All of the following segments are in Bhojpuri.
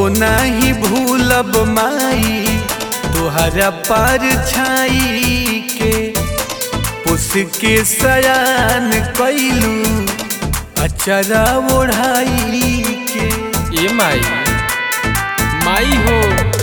कबो नाही भूलब माई तोहरा पर छाई के उसके सयान कैलू अचरा ओढ़ाई के ए माई माई हो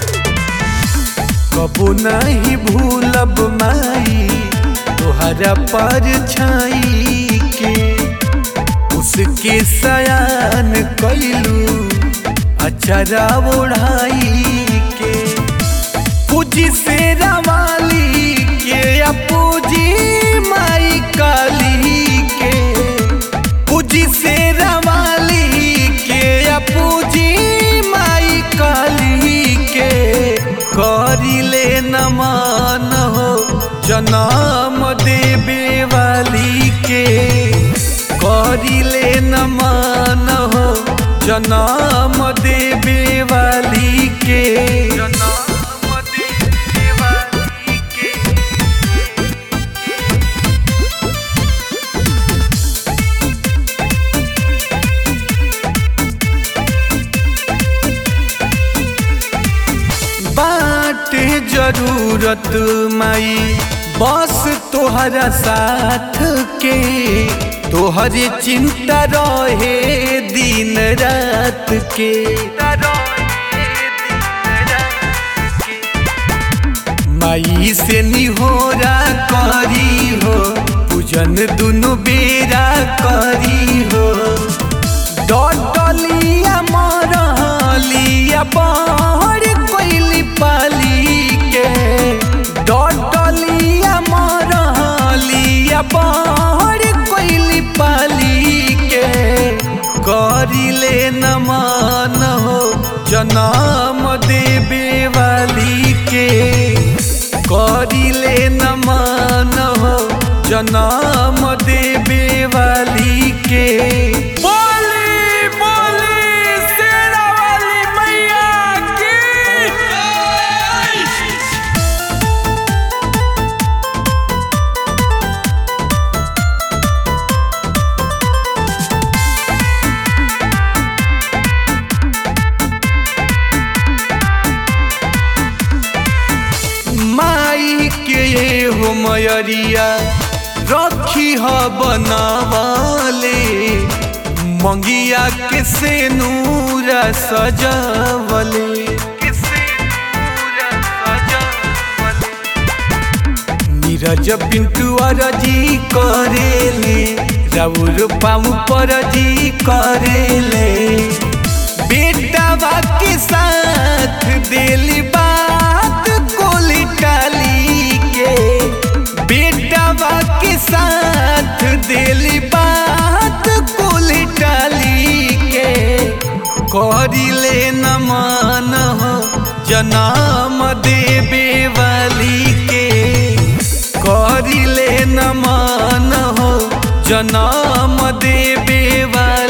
कबो नहीं भूलब माई तोहरा पर छाई के उसके सयान कैलू अचरा ओढ़ाई के पूजी से रवाली के या पूजी माई काली के पूजी से रवाली के या पूजी माई काली के करिले नमन हो जनम देवे वाली के करिले नमन हो जनम देवे वाली के जनम देवे वाली के बाटे जरूरत माई बस तोहरा साथ के तोहरे चिंता रहे दिन रात के माई से निहोरा करी हो पूजन दुनु बेरा करी हो डटलिया मरलिया बहर कोइली पाली के डटलिया मरलिया बहर कोइली पाली के करिले नमन हो जनम देवे वाली के करिले नमन हो जनम देवे वाली के बोली बोली शेरा वाली मैया की माई के ये हो मयरिया रखी ह बनावले मंगिया के से नूरा सजावले नीरज पिंटू अरजी करेले राउर पाऊ परजी करेले बेटा के साथ दिली बात कोली टाली के बेटा के साथ दिली बात कोली टाली के करिले नमन हो जनम देवे वाली के करिले नमन हो जनम देवे वाली